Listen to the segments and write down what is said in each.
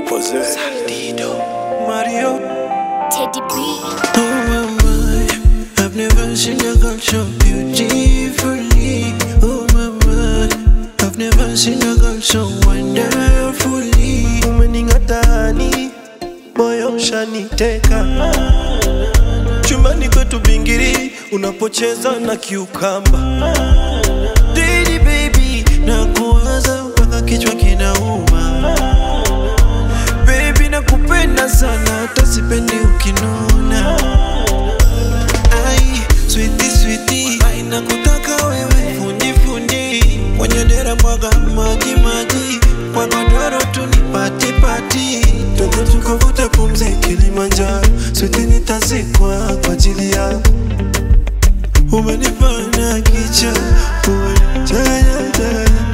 Jose. Mario. Teddy B. Oh my, I've never seen a girl so beautifully. Oh my, I've never seen a girl so wonderfully. Umening'atani, moyo ushaniteka. Chumbani kwetu bingiri, unapocheza na kiukamba. Didi baby, nakuwaza mpaka kichwa kinauma. Baby nakupenda sana hata sipendi ukinuna Ai, sweetie sweetie Ai, nakutaka wewe fundi fundi Kwenye dera mwaga maji maji Kwa godoro tu ni pati pati Twende tukavute pumzi Kilimanjaro Sweetie nitazikwa kwa ajili yako Umenifanya kicha Umenichanganya changanya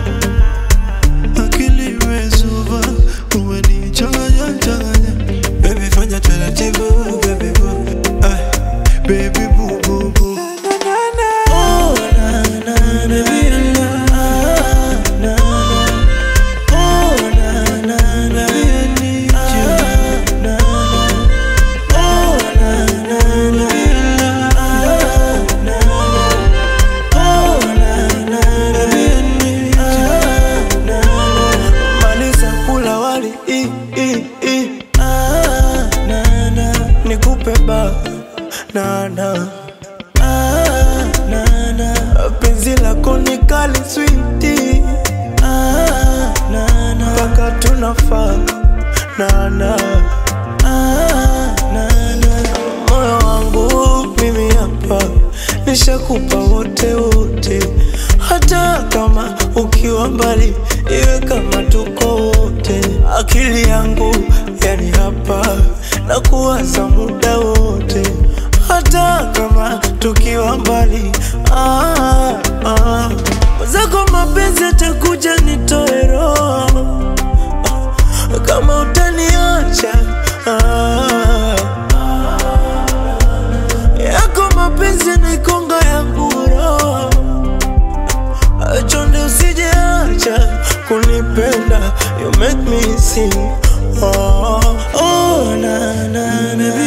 akili imezuba, umenichanganya changanya. Baby fanya taratibu, baby boo, ay, baby boo boo boo. Oh, na, na, na, baby, na, na, na. Oh, na, na, na, I need you. Na, na. Oh, na, na, na, na, na. Oh, na, na, na, I need you. Na, na. Maliza kula wali i, i, i. Ah, na, na. Nikupe ba na, na. Ah, na, na. Penzi lako ni kali switi ah, na, na. Mpaka tunafaa na, na. Ah, na, na. Moyo wangu mimi hapa nishakupa wote wote, hata kama ukiwa mbali, iwe kama tuko wote. Akili yangu yani hapa na kuwaza muda wote, hata kama tukiwa mbali. Ah, ah. Zako mapenzi atakuja nitoe roho kama utaniacha ah. yako mapenzi nikonga ya nguro chonde usijeacha kunipenda you make me sing oh, oh, na, na, na,